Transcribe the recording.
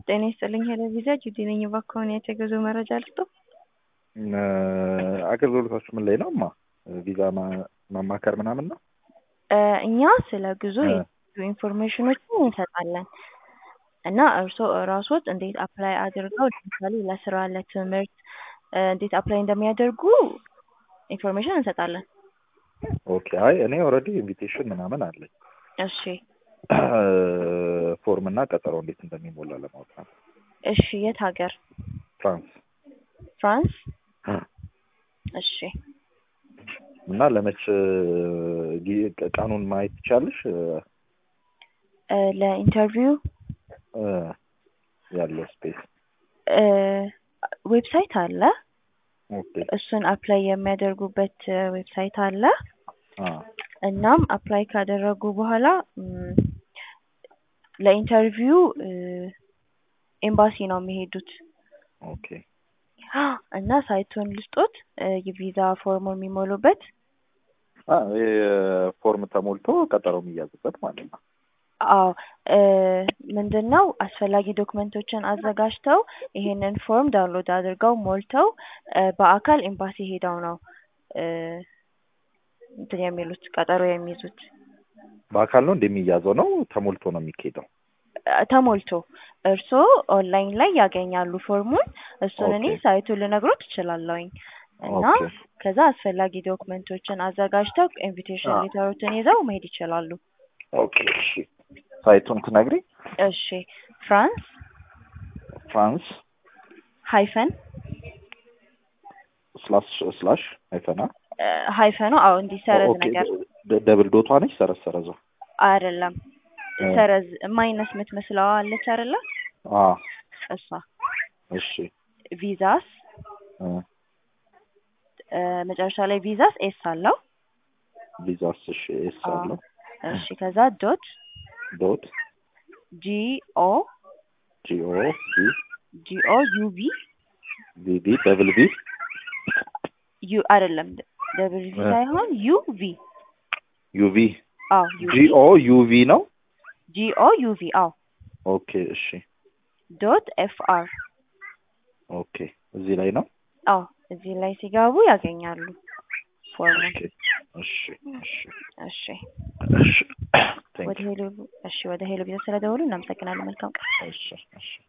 ጤና ይስጥልኝ ሄሎ ቪዛ ጁዲ ነኝ። እባክዎን የተገዙ መረጃ ልስጦ? አገልግሎታችሁ ምን ላይ ነው? ማ ቪዛ ማማከር ምናምን ነው? እኛ ስለ ጉዞ የተለያዩ ኢንፎርሜሽኖችን እንሰጣለን እና እርስዎ እራስዎት እንዴት አፕላይ አድርገው ለምሳሌ ለስራ፣ ለትምህርት እንዴት አፕላይ እንደሚያደርጉ ኢንፎርሜሽን እንሰጣለን። ኦኬ። አይ እኔ ኦልሬዲ ኢንቪቴሽን ምናምን አለኝ። እሺ ፎርም እና ቀጠሮ እንዴት እንደሚሞላ ለማወቅ ነው። እሺ የት ሀገር? ፍራንስ ፍራንስ። እሺ እና ለመች ጊ- ቀኑን ማየት ትቻለሽ? እ ለኢንተርቪው እ ያለው ስፔስ ዌብሳይት አለ። ኦኬ። እሱን አፕላይ የሚያደርጉበት ዌብሳይት አለ። አ እናም አፕላይ ካደረጉ በኋላ ም፣ ለኢንተርቪው እ ኤምባሲ ነው የሚሄዱት ኦኬ። እና ሳይቱን ልስጦት እ የቪዛ ፎርሙ የሚሞሉበት አ ይሄ ፎርም ተሞልቶ ቀጠሮ የሚያዝበት ማለት ነው። አዎ እ ምንድን ነው አስፈላጊ ዶክመንቶችን አዘጋጅተው ይሄንን ፎርም ዳውንሎድ አድርገው ሞልተው እ በአካል ኤምባሲ ሄደው ነው እ እንትን የሚሉት ቀጠሮ የሚይዙት በአካል ነው እንደሚያዘው ነው ተሞልቶ ነው የሚካሄደው? እ ተሞልቶ እርስዎ ኦንላይን ላይ ያገኛሉ ፎርሙን። እሱን እኔ ኦኬ። ሳይቱን ልነግሮት እችላለሁኝ እና ኦኬ። ከዛ አስፈላጊ ዶክመንቶችን አዘጋጅተው ኢንቪቴሽን አ ሌተሮችን ይዘው መሄድ ይችላሉ። ኦኬ። እሺ ሳይቱን ትነግሪ? እሺ ፍራንስ ፍራንስ ሃይፈን ስላሽ ስላሽ አይፈና እ ሃይፈኑ አዎ እንዲህ ሰረዝ ኦኬ። ነገር ደ- ደብል ዶቷ ነች ሰረዝ ሰረዟ? አይደለም እ ሰረዝ ማይነስ የምትመስለዋ አለች አይደለ? አ እሷ እሺ ቪዛስ እ እ መጨረሻ ላይ ቪዛስ ኤስ አለው። ቪዛስ እሺ ኤስ አዎ አለው እሺ ከዛ ዶት ዶት ጂ ኦ ጂኦ ቢ ጂ ኦ ዩ ቪ ቢ ቢ ደብል ቢ ዩ አይደለም ደብል ቪ እ ሳይሆን ዩ ቪ ዩቪ አዎ ዩ ቪ ጂኦ ዩቪ ነው። ጂ ኦ ዩ ቪ አዎ ኦኬ እሺ ዶት ኤፍ አር ኦኬ እዚህ ላይ ነው። አዎ እዚህ ላይ ሲገቡ ያገኛሉ ፎርሙን። ኦኬ እሺ እሺ እሺ እሺ ወደ ቴንክ ዩ ሄሎ እሺ ወደ ሄሎ ቪዛ ስለደወሉ እናመሰግናለን። መልካም ቀን። እሺ እሺ